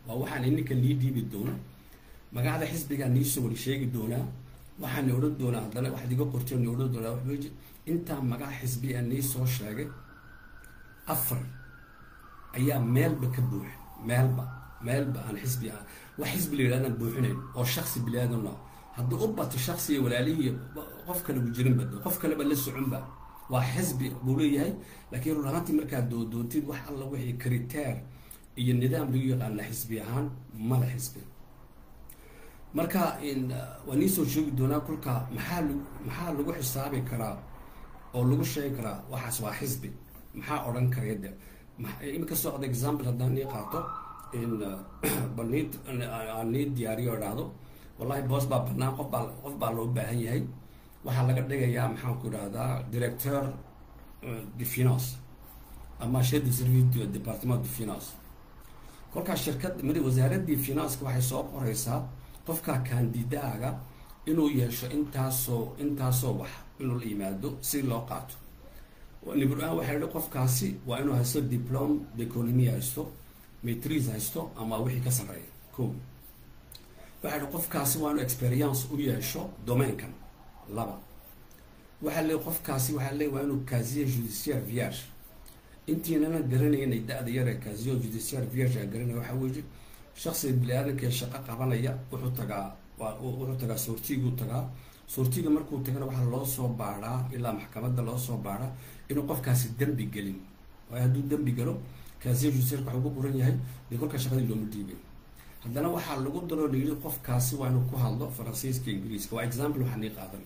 waa waxaan ininka nii dhiibi doona magacda xisbigaa niisoo wada sheegi doonaa waxaani odhan doonaa haddana waxaad iga qorteen ni odhan doonaa waxweji intaa magac xisbi a nii soo sheegay afar ayaa meelba ka buuxa meelba meelba aan xisbi ah wax xisbi la yidhahdaan buuxinayn oo shaksi biliaadanna haddii u bato shaksiga walaalihii qof kale u jirinba qof kaleba la soconba waa xisbi buu leeyahay laakiin run ahaantii markaad doodoontid wax alla wixii kriteer iyo nidaam lagu yaqaana xisbi ahaan mala xisbi marka waa nii soo sheegi doonaa kolka maxaa lag maxaa lagu xisaabi karaa oo lagu sheegi karaa waxaas waa xisbi maxaa odhan karaya de imika socda example haddaan nii qaato bal nii aan nii diyaariyo idhaahdo wallahi boos baa banaan qof baa qof baa loo baahan yahay waxaa laga dhigayaa maxaan ku idhahdaa directeur de finance ama chef de service du departement de finance kolkaa shirkad mid wasaaradii financeka waxay soo qoraysaa qofka kandidaaga inuu yeesho intaasoo intaasoo wax inuu la yimaado si loo qaato nibr-aan waxay idhi qofkaasi waa inuu haysto diplom d'economy haysto maitrise haysto ama wixii ka sarreeya ko waxay idhi qofkaasi waa inuu experience u yeesho domainkan laba waxaa le qofkaasi waxaa le waa inuu casier judiciaire vierge intiinana garanaynay da-da yare casier judiciaire vierge a garanaya waxaa weeye shaksiga bili-aadankaee shaqo qabanaya wuxuu tagaa waa wuxuu tagaa soortiguu tagaa soortiga markuu tagana waxaa loo soo baadhaa ilaa maxkamadda loo soo baadhaa inuu qofkaasi dembi gelin waayo hadduu dembi galo casier judiciaire waxuu ku qoran yahay dee kolka shaqadii looma dhiibay haddana waxaa lagu daroo layidhi qofkaasi waa inuu ku hadlo faransiiska ingiriiska waa example waxaa nii qaadan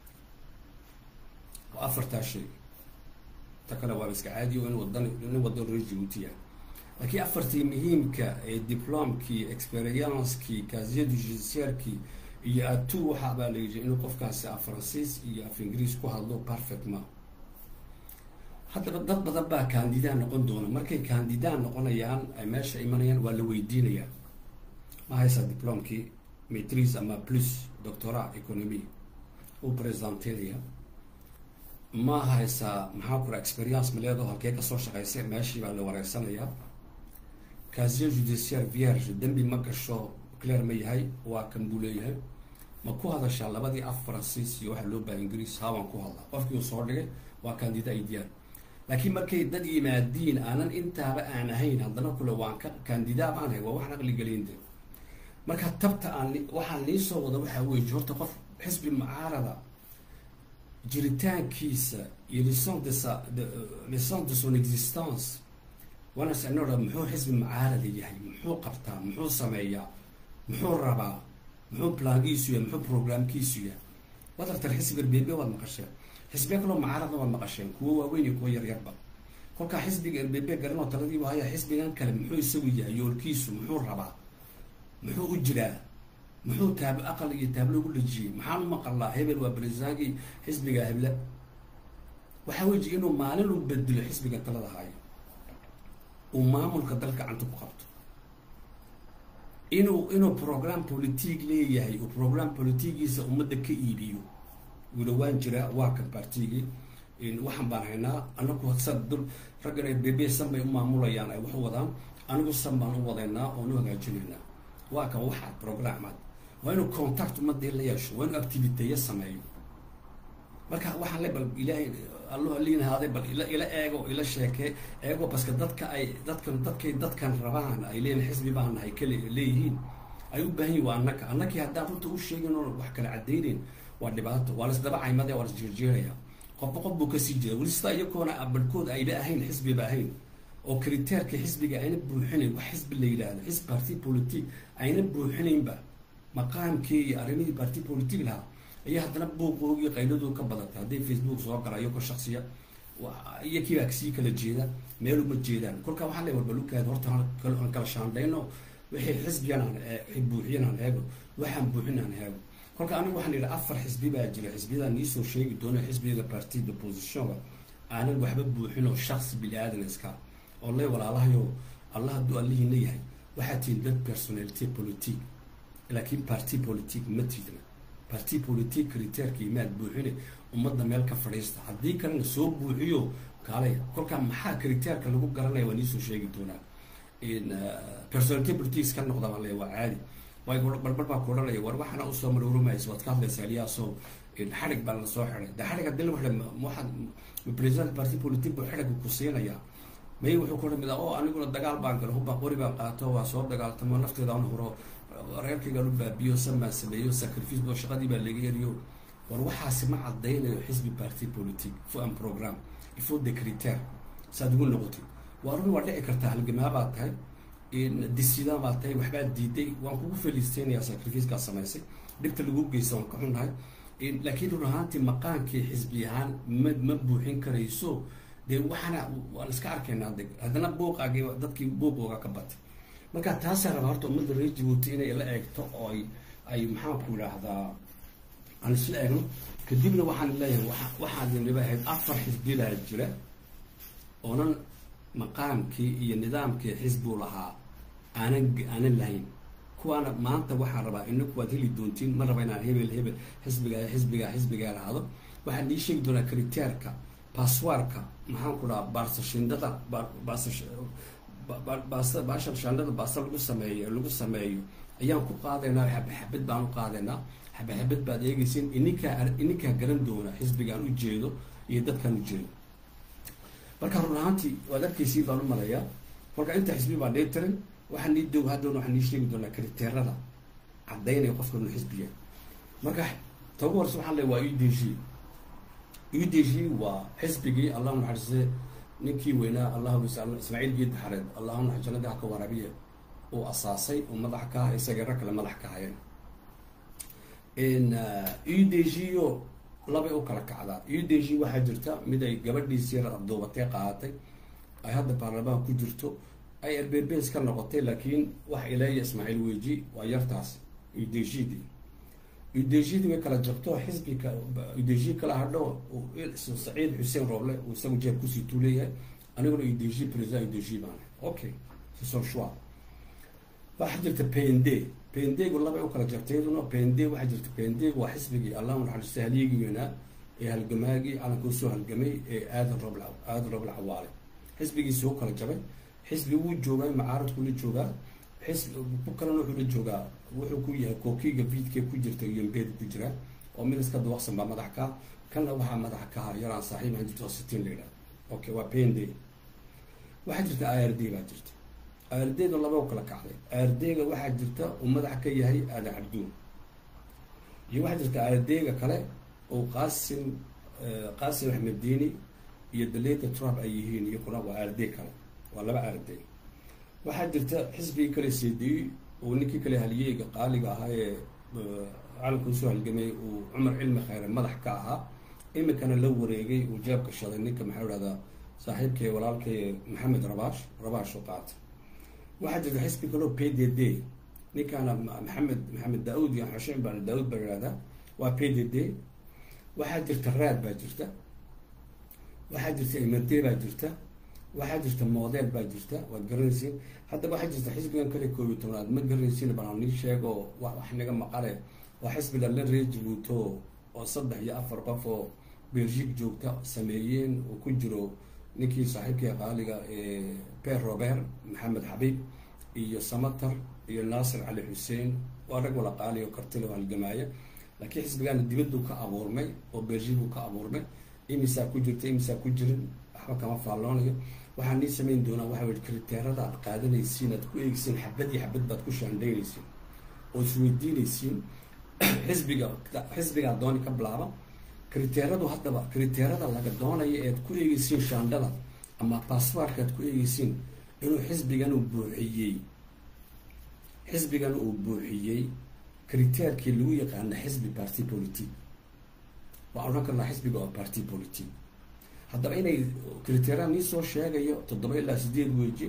waa afartaa shay ta kale waa iska caadiyo in wadan nin wadan reer jibuuti ah laakiin afartii muhiimka ee diplomkii experienckii casier du judiciairkii iyo atu waxaa baa layidhi inuu qofkaasi af faransiis iyo af ingiriis ku hadlo perfectma haddaba dad badan baa kandidaa noqon doona markay kandidaa noqonayaan ay meesha imanayaan waa la weydiinayaa ma haysaa diplomkii maitrise ama plus doctora economy uu presenteynaya ma haysaa maxaa kura experience maleedo halkee kasoo shaqaysay meeshii baa la wareysanayaa casier judiciaire vierge dembi ma gasho clair ma yahay waa kan buu leeyahay ma ku hadashaa labadii af faransiis iyo waxaa loo baha ingiriis haabaan ku hadlaa qofkii uu soo dhigay waa candida idiyaar laakiin markay dad yimaadiin aanan intaaba aan ahayn haddana kule waan ka candidaa baan hay waa waxaan aqli gelinde marka tabta aan waxaan nii soo wada waxaa weeye horta qof xisbi mucaarada jiritaankiisa iyo lison de sa lison de son existence waana sicnooda muxuu xisbi mucaarada yahay muxuu qabtaa muxuu sameeyaa muxuu rabaa muxuu plaankiisu yahay muxuu programkiisu yahay waad aragtaan xisbiga erbebe waad maqasheen xisbiya kaloo mucaarada waad maqasheen kuwo waaweyn iyo kuwo yaryarba kolkaa xisbiga erbebe garanoo taladiibu haya xisbigan kale muxuu isagu yahay yoolkiisu muxuu rabaa muxuu u jiraa muxuu taab aqal iyo taablo ugu dhejiyey maxaan u maqalaa hebel waa barisaagii xisbiga heble waxaa weji inuu maalin u bedelo xisbiga talada hayo uu maamulka dalka gacanta ku qabto inuu inuu program politique leeyahay uu program politigiisa ummadda ka iibiyo wila waan jiraa waa kan bartigii waxaan baan haynaa anagu sa dul raggan bebe san bay u maamulayaan ay wax u wadaan anigu san baan u wadaynaa oon u hagaajinaynaa waa kan waxaad programad waa inuu contact ummadii la yeesho waa inuu activiteeyo sameeyo marka waxaan le bal ilaahay allo aliinahaaday bal ila ila eego ila sheekee eego baska dadka ay dadkan dadkay dadkan rabaan ay leeyihin xisbi baan nahay kale leeyihiin ay u baahan yihin waa annaka annakii haddaan runta u sheegin oo wax kala cadaynayn waa dhibaato waa lasdaba caymade waa lasjeerjeeraya qofba qof buu kasii jeeda weli sidaa iyagoona barhkood ayba ahayn xisbiba ahayn oo kriteerka xisbiga ayna buuxinayn wax xisbi la yidhaahdo xisb party politique ayna buuxinaynba maqaamkii iyo arrimihii party politique lahaa ayaa haddana buuqoogii qayladu ka badatay hadday facebook soo gala iyagoo shaksiya iyo kiibaa kasii kala jeeda meel uma jeedaan kolkaa waxaa le warbalukaad horta aan kala shaandhayno wixii xisbigan aan buuxiyan aan eego waxaan buuxin aan eego kolka anigu waxaan yidhi afar xisbi baa jira xisbiyadaa niisoo sheegi doona xisbiga party d'oppositionka aanan waxba buuxin oo shaksi bini aadan iska oo le walaalahayo allah hadduu allihiina yahay waxaa tihin dad personality politique laakiin party politique ma tiidna party politique kriteerka imaad buuxine ummadda meel ka fadhiista haddii kalena soo buuxiyo kaalay kolkaa maxaa kriteerka lagu garanaya waa niisoo sheegi doonaa personality politics ka noqda baan leeya waa caadi waayo barbar baa ku odhanaya war waxaana usoo maroorumaysa waad ka hadlaysaa eliyaasoo xarig baa lasoo xiday de xarig hadii la waxay waxaad president party politic buu xidhiga ku siinayaa may wuxuu ku odhan oo aniguna dagaal baan galo hubba qori baan qaato waa soo dagaaltamo nafteeda aan huro reerkaygaan u baabiyo samaan sameeyo sacrifice bo shaqadii baa laga eriyo war waxaasi ma cadaynayo xisbi party politic fo-an program ifo de criteer saad ugu noqotid waa run waa dhici kartaa halgamaa baa tahay disida baa tahay waxbaa diiday waan kugu feliisteynayaa sacrificekaa samaysay dhibta lagu geysta waan ka xunnahay laakiin run ahaantii maqaankii xisbi ahaan ma ma buuxin karayso dee waxaana waan iska arkaynaa de haddana buuqaagii dadkii buuqooga ka batay marka taasaa raba horta ummadda reer jabuuti inay la eegto oo ay ay maxaanku idhaahdaa aan isla eegno kadibna waxaan leeyahay wa waxaad niba ahayd afar xisbi baa jira oonan maqaamkii iyo nidaamkii xisbuu lahaa aanan aanan lahayn kuwaana maanta waxaan rabaa inaku waad heli doontiin ma raba inaan hebel hebel xisbiga xisbiga xisbigaa lahaado waxaan ii sheegi doonaa kriteerka baaswaarka maxaan ku dhaha baarsashindada baasha shandada baasa lagu sameeyo lagu sameeyo ayaan ku qaadaynaa xabe xabad baan u qaadaynaa xabe xabad baad eegaysin ininkaa ininkaa garan doona xisbigaan u jeedo iyo dadkaan u jeedo marka run ahaantii waad arkaysiin baan u maleeyaa kolka inta xisbi baa dhee tiran waxaan nii doog haddoona waxaan nii sheegi doonaa kriteerada caddaynaya qofka inuu xisbiga marka tagu horse waxaan leey waa u d g u d g waa xisbigii allah naxariise ninkii weynaa allahu ismaaciil geed baxareed allahu nax jannadii haka waraabiye uu asaasay oo madax ka ah isagii rag kale madax ka hayeen u d g o labay u kala kacdaa u d g waxaa jirta mid ay gabadhiisii yar abduubatee qaadatay ay hadda baarlamaan ku jirto ay arberbes ka noqotay laakiin wax ileeya ismaaciil weji waa yartaas u d g d u d g d way kala jabto xisbika u d g kala hadho saciid xuseen rooble uu isagu jeeb kusii tuuleeyahay aniguna u d g president u d g baan okay sisoo shua waxaa jirta pnd pndgu labay u kala jabtay iyaduna pnd waxaa jirta pndgu waa xisbigii allahu naxariista halyigii weynaa ee halgamaagii calanka usoo halgamay ee aadan roble aadan roble cawaale xisbigiisi u kala jabay xisbi wuu joogaa macaaradku la joogaa xisbi ku kalena wuxuu la joogaa wuxuu ku yahay kookiga viidkee ku jirta yombeed ku jira oo mid iska duwaqsan baa madax ka kanna waxaa madax ka ha yaraan saaxiib aan jirto sitiin la yidhaha okay waa pnd waxaa jirta i r d baa jirta i r d-da laba u kala kacday i r d-ga waxaa jirta uu madax ka yahay aadan cabduun iyo waxaa jirta i r d-ga kale oo qaasim qaasim axmed diini iyo daleyda trump ay yihiin iyo kuna waa i r d kale waa laba i r d waxaa jirta xisbigii kale cdi uu ninkii kale haliyeyga qaaliga ahaa ee calanka usoo halgamay uu cumar cilmi khayre madax ka ahaa iminkana la wareegay uu jeebka shaday ninka maxaa idhahdaa saaxiibkay walaalkay maxamed rabash rabash u qaatay waxaa jirta xisbi kaloo p d d ninkaana maxamed maxamed daa-uud iyo xushein baan daa-uud baa ihahdaa waa p d d waxaa jirta raad baa jirta waxaa jirta imade baa jirta waxaa jirta moodeel baa jirta waad garanaysiin haddaba waxaa jirta xisbigan kale koob iyo tobnaad ma garanaysiin baan nii sheego wax naga maqale waa xisbi lala ree jabuuto oo saddex iyo afar qof oo belgique joogta sameeyeen uu ku jiro ninkii saaxiibkii qaaliga ee per robert maxamed xabiib iyo samatar iyo naasir cali xuseen waa rag wala qaali oo kartile oo halgamaaya laakiin xisbigaana dibaduu ka abuurmay oo belgique uu ka abuurmay imisaa ku jirta imisaa ku jirin waxba kama faalloonayo waxaa nii samayn doonaa waxa wei kriteerada aad qaadanaysiin aad ku eegsiin xabad iyo xabad baad ku shaandhaynaysiin oo isweydiinaysiin xisbiga xisbigaa dooni ka bilaaba kriteeradu haddaba kriteerada laga doonaya ead ku eegeysiin shaandhada ama baaswaarka aad ku eegeysiin inuu xisbigan uu buuxiyey xisbigan uu buuxiyey kriteerkii lagu yaqaana xisbi party politique waa odhan karnaa xisbiga oo party politique haddaba inay kriteera nii soo sheegayo toddoba ilaa sideed weji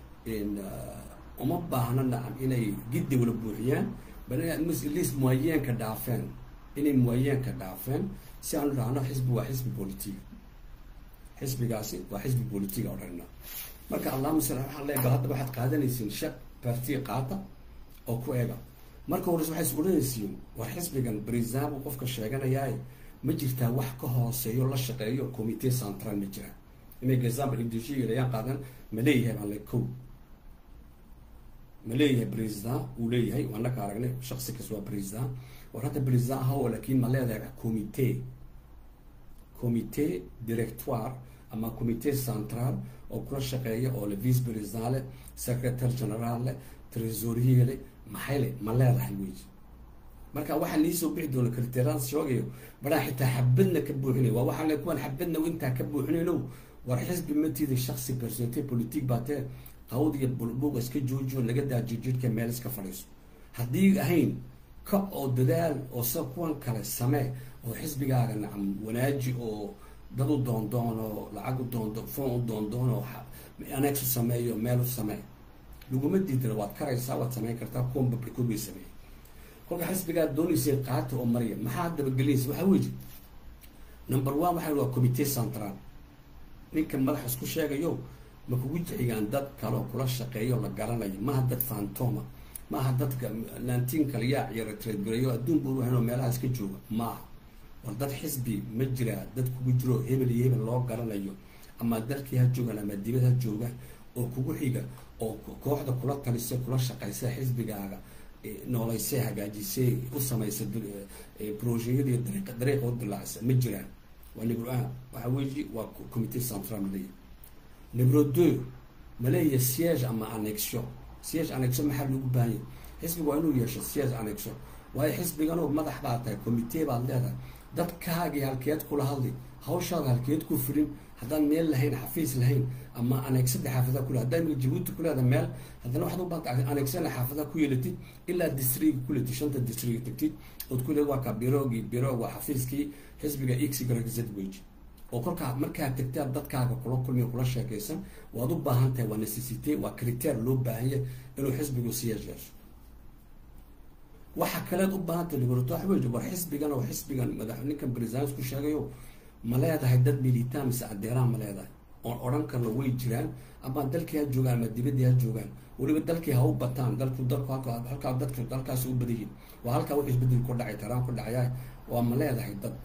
uma baahna nacam inay giddi wala buuxiyaan bal inaad lis muwayeenka dhaafeen inay muwayeenka dhaafeen si aanu dhahno xisbi waa xisbi politic xisbigaasi waa xisbi politic odhanna marka allahuma sal waxaan leeya bal hadda waxaad qaadanaysiin shaq parti qaata oo ku ega marka hores waxay is odhanaysiin war xisbigan brisabo qofka sheeganayaay ma jirtaa wax ka hooseeyo la shaqeeyo commitee central ma jira imay example indushiga ayaan qaadan ma leeyahay baan le ko ma leeyahay president uu leeyahay waanaka aragnay shaksi kas waa president war hadda president ahaw laakiin ma leedahay comite comite directoire ama comite central oo kula shaqeeya oo le vice president leh secretary general leh tresorier leh maxay le ma leedahay wey marka waxaa niisoo bixi doona kriteeraan shoogayo baraa xitaa xabadna ka buuxinay waa waxaa le kuwan xabadna intaa ka buuxinayno war xisbi matiida shaksi personate politique baa tee qawd iyo bulbuuq iska joojiyo naga daa jirjirhka meel iska fadhiiso haddii ahayn ka oo dadaal oo sida kuwan kale samee oo xisbigaaga nacam wanaaji oo dad u doondoon oo lacag u doondoon foon u doondoon oo anex u sameeyo meel u samee laguma diidana waad karaysaa waad sameyn kartaa kuwan babrikood bay sameeyey kolka xisbigaa doonaysay qaata oo mariya maxaa dabagelinaysa waxaa weji number one waxaa waa comite central ninkan madax isku sheegayo ma kugu jixigaan dad kaleoo kula shaqeeyo la garanayo maaha dad fantoma maaha dadka naantiin kale yaa ciyara tradgareeyo adduun buu haynoo meelaha iska jooga maaha war dad xisbi ma jiraa dad kugu jiro hebel iyo hebel loo garanayo ama dalkii ha joogaan ama dibad ha jooga oo kugu xiga oo kooxda kula talisay kula shaqaysa xisbigaaga noolaysay hagaajisay u samaysa projeyadii dariiq dariiqa u dilaacsa ma jiraan waa nibro a waxaa weyi waa comite central maleeya nibro deux maleeya siege ama annexio siege annexio maxaa loogu baahanya xisbiga waa inuu yeesho siege annexio waayo xisbiganoo madax baa tahay comite baad leedahay dadkaagii halkeed kula hadli hawshaada halkeed ku fulin haddaan meel lahayn xafiis lahayn ama anexada xaafadaha kule haddaa imika jabuuti kuleeda meel haddana waxaad u baanta anexana xaafadaha ku yeelatid ilaa distriga kuletid shanta distriga tagtid ood ku leed waa ka birogii birog waa xafiiskii xisbiga xgrz wage oo kolkaa markaa tagtaa dadkaaga kula kulmiya kula sheekaysan waad u baahan tahay waa necessite waa criteer loo baahanya inuu xisbigu siyaas yeesho waxa kaleed u baahantay liberato waxa weji war xisbigan oo xisbigan madax ninkan presidents ku sheegayo ma leedahay dad militaan mise adeeraan ma leedahay oon odhan karno way jiraan ama dalkii ha joogaan ama dibadii ha joogaan weliba dalkii ha u bataan dalku dalku halkaa dadka dalkaas u badayin waa halkaa wax isbedel ku dhacay taraan ku dhacaya waa ma leedahay dad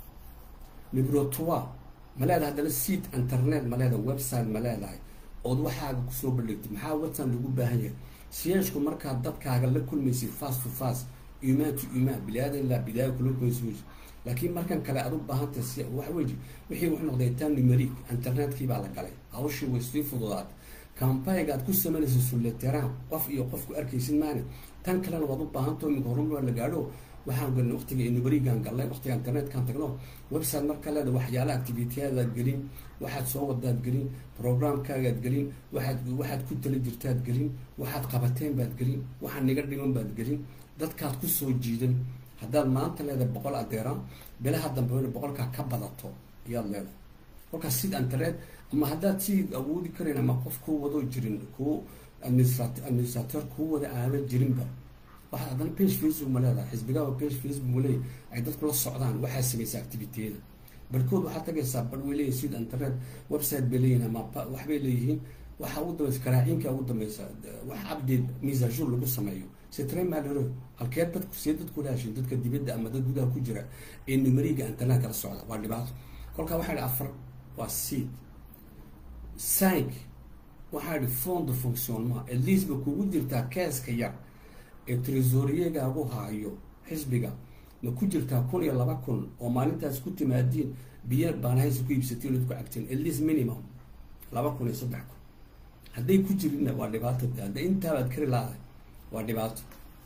librotoa ma leedahay haddana seat internet ma leedahay website ma leedahay ood waxaaga kusoo bandhigtay maxaa website lagu baahan yahay siyeeshku markaa dadkaaga la kulmaysid fast to fast imaan to imaan bilaada ilaa bidaaya kula kulmaysid laakiin markan kale aad u baahantahay si waxa weji wixii wuxuu noqday tan numeric internetkii baa la galay hawshii way sii fududaad campayga aad ku samaynaysa suleteraan qof iyo qofku arkaysid maana tan kalena waad u baahantao iminka horumar la gaadho waxaan galnay waqtiga numerigan galnay waqtiga internetkan tagno website marka leeda waxyaala activityaadaad gelin waxaad soo wadaad gelin programkaagaad gelin waxaad waxaad ku tala jirtaad gelin waxaad qabateen baad gelin waxaad niga dhiman baad gelin dadkaad kusoo jiidan haddaad maanta leedahay boqol adeeraan bilaha dambe ina boqolkaa ka badato ayaad leedahay kolkaas sid internet ama haddaad si awoodi karayn ama qof kuu wado jirin kuu administrat administrator kuu wada aama jirinba waxaad haddana page facebook ma leedahay xisbigaaba page facebook ma leeyahy ay dadku la socdaan waxaa samaysa activitiyada barkood waxaad tagaysaa bar way leeyihin sid internet website bay leeyihin ama waxbay leeyihiin waxaa ugu dambaysa karaaciinka ugu dambaysa wax update misajur lagu sameeyo sitre malero halkee dadku see dadku lahashin dadka dibadda ama dad gudaha ku jira ee numeriga internetka la socda waa dhibaato kolkaa waxaa idhi afar waa seed cinq waxaa idhi fond de fonctionnement at least ba kugu jirtaa keeska yar ee tresoriyegaagu haayo xisbiga ma ku jirtaa kun iyo laba kun oo maalintaas ku timaadiin biyo baanahaysa ku iibsatiin ood ku cagteen at least minimum laba kun iyo saddex kun hadday ku jirinna waa dhibaato hadday intaabaad kari laadahay waa dhibaato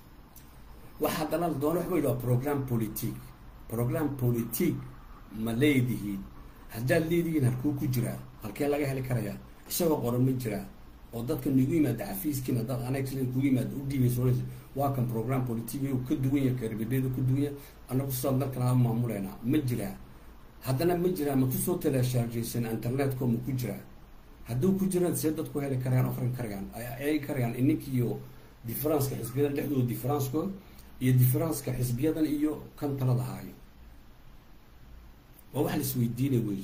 waxa haddana la doona waxa wa program politique program politique ma leedihiin haddaad leedihiin halkuu ku jiraa halkee laga heli karayaa isagoo qoran ma jiraa oo dadka nagu yimaada xafiiskiina dad anex kugu yimaada u dhiibaysoonaysa waa kan program politique ka duwan yahay karbibeeda ku duwan yahay annagu sidaad dalkan ha maamuleynaa ma jiraa haddana ma jiraa ma kusoo teleeshaarjaysan internetko ma ku jiraa hadduu ku jiraan see dadku heli karayaan akrin karayaan ay karayaan ininkiiyo differenceka xisbiyada dhexdooda differencekooda iyo differenceka xisbiyadan iyo kan talada haayo waa wax la isweydiinay wey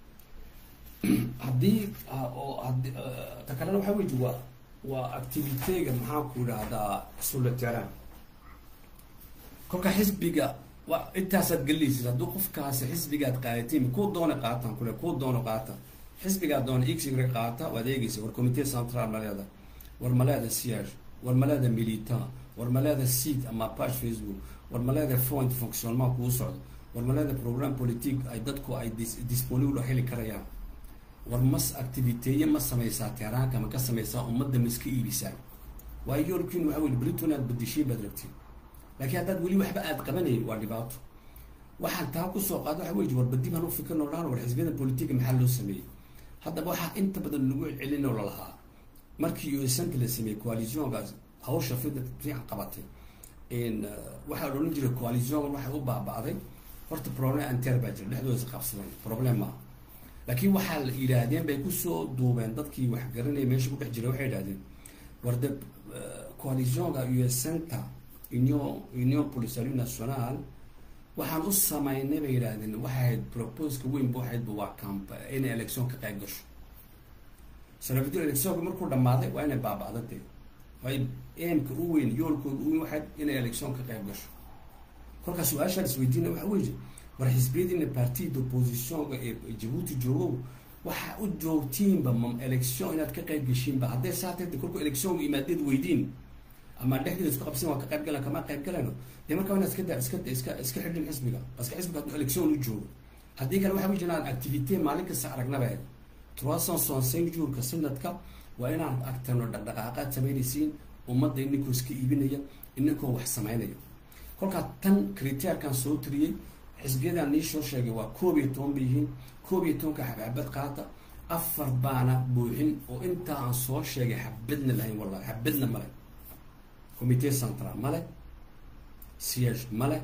haddii oo hadi ta kalena waxaa weji waa waa activitega maxaa ku idhaahdaa suleteraan kolka xisbiga wa intaasaad gelinaysid hadduu qofkaasi xisbigaad qaadatiin kuu doona qaataan kule kuu doono qaata xisbigaa doona x qaata waad eegeysa war commitee central ma leedahay war ma leedahay siyaasho war ma leeda militant war ma leeda seat ama page facebook war ma leeda fond fonctionnement kuu socdo war ma leeda programme politique ay dadku ay disponible oo heli karayaan war mas activiteeye ma samaysaa teeraanka ma ka samaysaa ummadda ma iska iibisaa waayo yoolkiin waxa weli briton aad badishiin baad rabtiin laakiin haddaad weli waxba aad qabanayn waa dhibaato waxaan taa kusoo qaada waxa wey war badib han u fikirno dhaan war xisbiyada politiga maxaa loo sameeyey haddaba waxaa inta badan lagu celin oo lalahaa markii usanta la sameeyey coalitiongaas hawsha fida fiican qabatay waxaa la odhan jiray coalitiongan waxay u baaba'day horta problem anter baa jira dhexdooda is qabsadan problem maaha laakiin waxaa la yidhaahdeen bay kusoo duubeen dadkii wax garanaya meesha ku dhex jiray waxay yidhahdeen war de coalitionga usanta union union polisario national waxaan u samaynay bay yidhaahdeen waxay ahayd proposka weynba waxaydba waa camp inay election ka qayb gasho sanafidul electionka markuu dhamaaday waa inay baaba'da dee way aimka u weyn yoolkooda u weyn waxayd inay election ka qayb gasho kolkaas su-aashaan isweydiina waxa weeye war xisbiyadiina parti d'oppositionka ee jabuuti joogow waxa u joogtiinba ma election inaad ka qayb geshiinba hadday saatay kolku electionka imaadeed weydiin ama dhexdeeda isku qabsan waa ka qayb galan kama qayb galayno dee markaa inaad iska da iska iska iska xidhin xisbiga baska xisbiga hadduu election u joogo haddii kale waxa jiraan activité maalin kasta aragnaba trois cent soixante cinq jourka sanadka waa inaan agtano dhaqdhaqaaqaad samaynaysiin ummadda ininkoo iska iibinaya ininkoo wax samaynaya kolkaa tan criteerkan soo tiriyey xisbiyadan nii soo sheegay waa koob iyo toban bay yihiin koob iyo tobanka xabxabad qaata afar baana buuxin oo intaa aan soo sheegay xabadna lahayn wallahi xabadna male comité central male siège male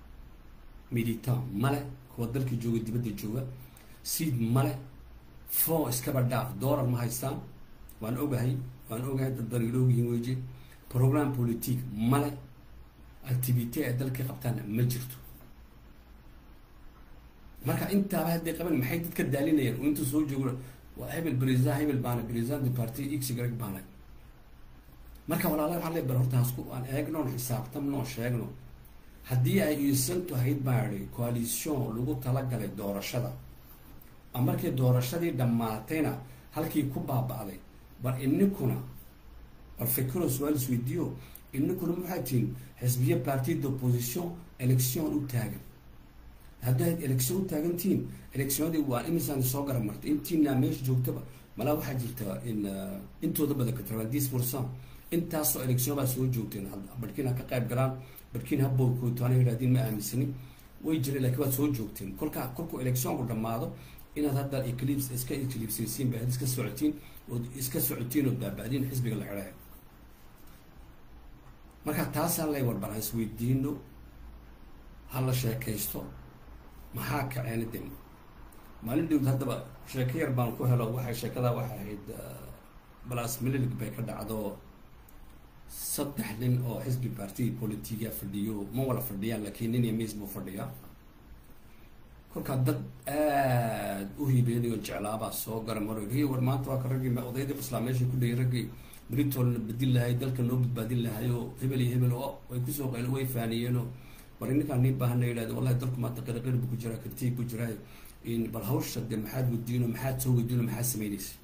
militant male kuwa dalkii jooga dibadda jooga seed male fon iskaba dhaaf doolar ma haystaan waan ogahay waan ogahay dad bariiloogihin weje programme politique male activité ay dalka qabtaan ma jirto marka intaaba hadday qaban maxay dadka daalinayaan oo inta soo joogo waa hebel president hebel baana president de parti x y baana marka walaala waxaa le bar horta hasku aan eegnoon xisaabtamnoo sheegno haddii ay iisantu ahayd baa idhi coalition lagu talagalay doorashada a markii doorashadii dhammaatayna halkii ku baaba'day bal ininkuna bal fikiro su-aal isweydiiyo ininkuna maxaa tihin xisbiye parti d'opposition election u taagan haddaad election u taagantihiin electionadii waa imisaan soo gara martay intiina meesha joogtaba malaa waxaa jirta in intooda badan katrabandis pourcent intaasoo election baa soo joogteen barkiin ha ka qayb galaan barkiin ha boykootaana yidhahdeen ma aaminsanin way jireen lakiin waad soo joogteen kolkaa kolkuu electionku dhammaado inaad hadda eclips iska eclipsaysiin ba iska socotiin ood iska socotiin ood baaba'diin xisbiga la xidhayo marka taasaan lay warbaraa isweydiino ha la sheekaysto maxaa kaceena de maalin dhowd haddaba sheeko yar baan ku helo waxay sheekadaa waxay ahayd balas mililig bay ka dhacdo saddex nin oo xisbi parti politiga fadhiyo ma wala fadhiyaan laakiin nin iyo miis buu fadhiyaa kolkaa dad aad u hiibeynayo jeclaabaa soo gara maro hi war maanta waa ka raggii odaydii islaa meesha ku dhayay raggii britolna badin lahay dalka noo badbaadin lahay oo hebel iyo hebel oo way kusoo qayl way faaniyeenoo war ninkaan nii baahana yidhahda wallahi dalku maanta qiraqir bu ku jiraa kartiig ku jiraa bal hawsha de maxaad wadiino maxaad soo wadiino maxaad samaynaysa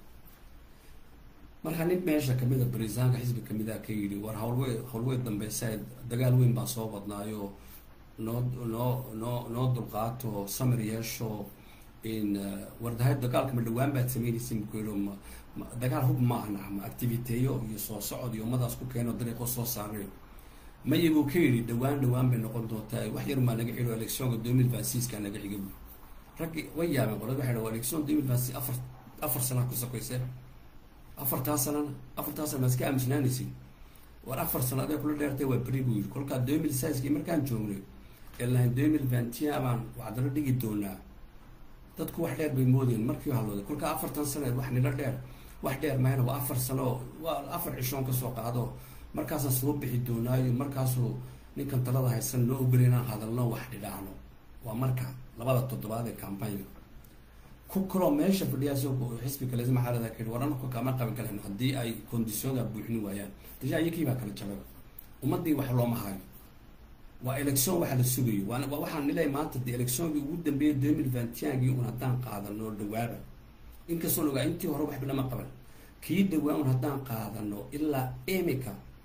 markaa nin meesha kamida barisaanka xisbi kamida ka yidhi war hawlwe hawlweyn dambeysa dagaal weyn baa soo badnaayo noo noo noo noo dulqaato samir yeesho in wardahay dagaalka ma dhawaan baad samaynaysa muku yidhi dagaal hub maaha nacma activiteeyo iyo soo socod iyo ummadaas ku keeno dariiqo soo saarayo mayaguu ka yidhi dhawaan dhawaan bay noqon doontaa wax yar maa naga xigo electionka deux mille vingt sixka naga xiga bu raggi way yaabeen qolad waxay dhaha election deux mille vingt six afar afar sana ku sokoysee afartaa sanana afartaa sana ma iska aamusnaanaysin war afar sano aday kula dheertay waa beri buu yidhi kolkaa deux mille sixkii markaan joognay ee lahayn deux mille vingt-un baan waxdalo dhigi doonaa dadku wax dheer bay moodeen markii halooday kolkaa afartan sano wax nila dheer wax dheer mayna waa afar sano waa afar cishoon kasoo qaado markaasaan soo bixi doonaayo markaasuu ninkan talada haysan noo ogol inaan hadalno wax dhidhaahno waa marka labada toddobaad ee campagna ku kaloo meesha fadhiyaas xisbi kale maxaalada ka waranku kama qaban kalen haddii ay conditionda buuxin waayaan deja iyakii baa kala jabay ummadii wax looma hayo waa election waxa la sugayo waa waxaan nilay maanta de electionkii ugu dambeeyay deux mille vingt-un-gii un haddaan qaadano dhawaaba inkastoon ogaa intii hore waxba lama qaban kii dhawaan un haddaan qaadano ilaa emika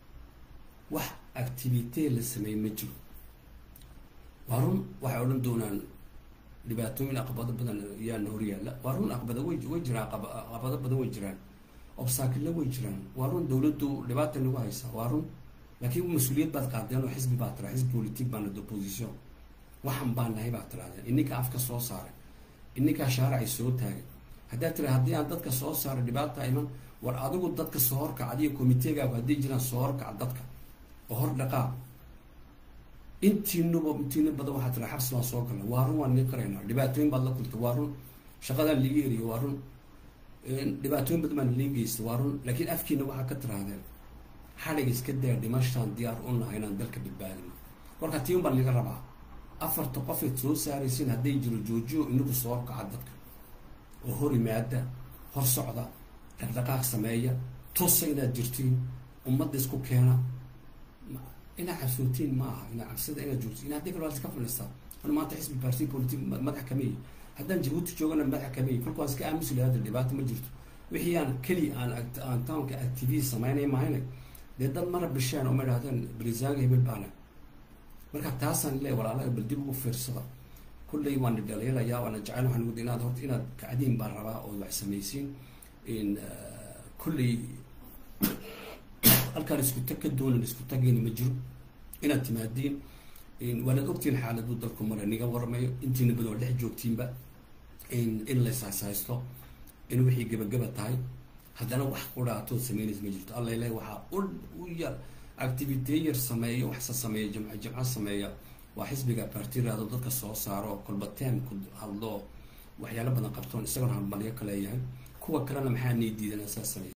wax activite la sameeyey ma jiro waa run waxay odhan doonaan dhibaatooyin aqbado badan yaana horyaalla waa run aqbado way way jiraan aqbado badan way jiraan obsaakilla way jiraan waa run dawladdu dhibaata nagu haysaa waa run laakiin mas-uuliyad baad qaadeen oo xisbi baad tiraa xisbi politic baana opposition waxan baan nahay baad tirahdeen ininka afka soo saaray ininkaa shaaracay soo taagay haddaad tira haddii aan dadka soo saaray dhibaata iman war adigu dadka soo horkac adiga committeegaagu hadday jiraan soo horkac dadka oo hor dhaqaa intiinuba intiina badan waxaa tira xabsi baan soo galna waa run waan nii qaraynaa dhibaatooyin baad la kultay waa run shaqadaan liiga eriyo waa run dhibaatooyin badan baan liin geystay waa run laakiin afkiina waxaa ka tirahdeen xadhig iska daa dhimashaan diyaar u nahay inaan dalka badbaadino marka tiin baan laga rabaa afarta qofayd soo saaraysiin hadday jiro joojiyo inagu soo horkaca dadka oo hor imaada hor socda dhaqdhaqaaq sameeya tusa inaad jirtiin ummadda isku keena inaad cabsootiin ma aha inaad cabsida inaad joogtiin in haddii kale waa iska fadhiistaa an maanta xisbi party politic madax kameyi haddaan jabuuti joogana madax kameyi kolka waan iska aamusi lahaa hadda dhibaato ma jirto wixii aan keliya aan aan townka activity sameynay mahayna dee dad mana bisheen oo ma idhahdeen barisaanga hebel baana marka taasaan le walaalaha bal dib ugu fiirsada kulley waan dhaliilayaa waana jecel waxaan ugu inaad horta inaad kacdiin baan rabaa oo wax samaysiin in kulley halkaan isku tag ka doonan isku tagayna ma jiro inaad timaadiin waanaad ogtiin xaaladuu dalku mara niga waramayo intiina badan oo dhex joogtiinba in laysahaysto in wixii gabagaba tahay haddana wax quraatood sameynaysa ma jirto alla ilahi waxaa u yar activite yar sameeya waxse sameeya jamco jamco sameeya waa xisbiga bartiraado dadka soo saaro kolba teemku hadlo waxyaalo badan qabtoon isagoona halmalyo ka leeyahay kuwa kalena maxaa nii diidan saas sameeya